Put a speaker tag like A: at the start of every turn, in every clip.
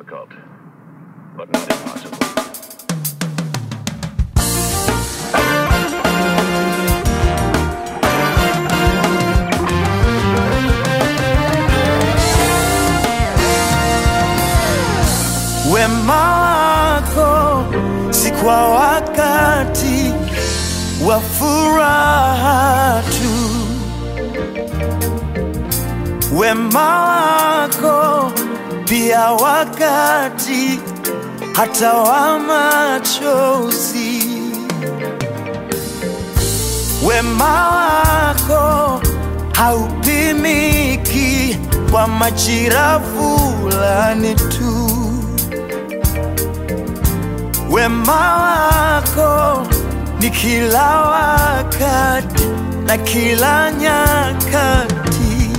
A: Difficult, but not impossible.
B: Wema wako si kwa wakati wa furaha tu, wema wako pia wakati hata wa machozi. Wema wako haupimiki kwa majira fulani tu. Wema wako ni kila wakati na kila nyakati,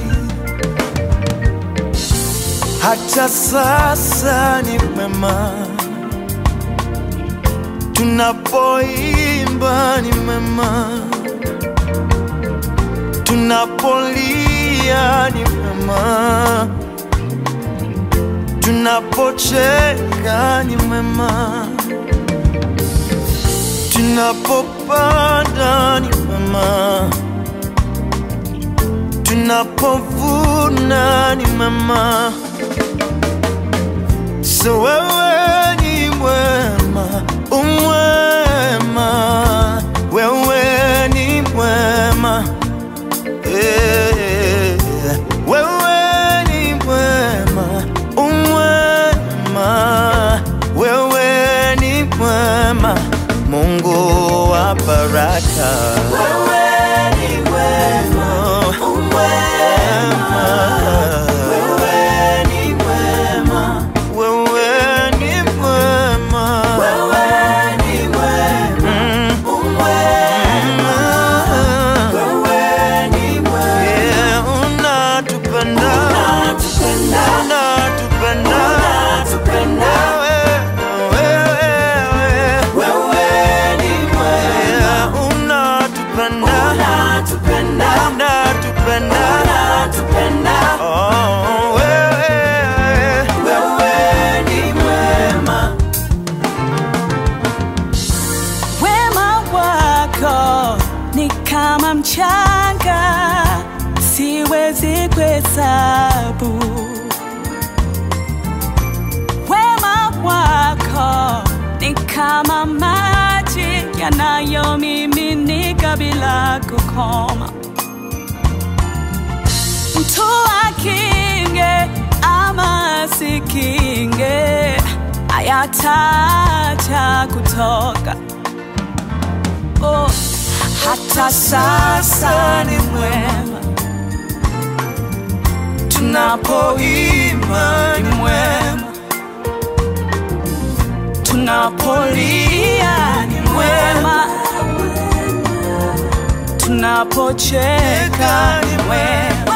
B: hata sasa ni mema. Tunapoimba ni mema, tunapolia ni mema, tunapocheka ni mema tunapopanda ni mema, tunapovuna ni mema. So wewe ni mwema, umwema, wewe ni mwema eh, wewe ni mwema, umwema, wewe ni mwema, Mungu wa baraka. Wewe ni mwema, umwema, wewe ni mwema, wewe ni mwema, wewe ni mwema, umwema, wewe ni mwema, yeah, unatupenda, unatupenda, unatupenda, unatupenda, wewe, wewe, ni mwema, unatupenda, unatupenda, unatupenda, unatupenda, oh, wewe, wewe ni mwema.
C: Wema wako ni kama mchanga, siwezi kuhesabu. Wema wako ni kama maji yanayomiminika bila kukoma. Mtu akinge ama asikinge, hayataacha kutoka oh, hata sasa ni mwema, tunapoimba ni mwema, tunapolia ni mwema, tunapocheka ni mwema.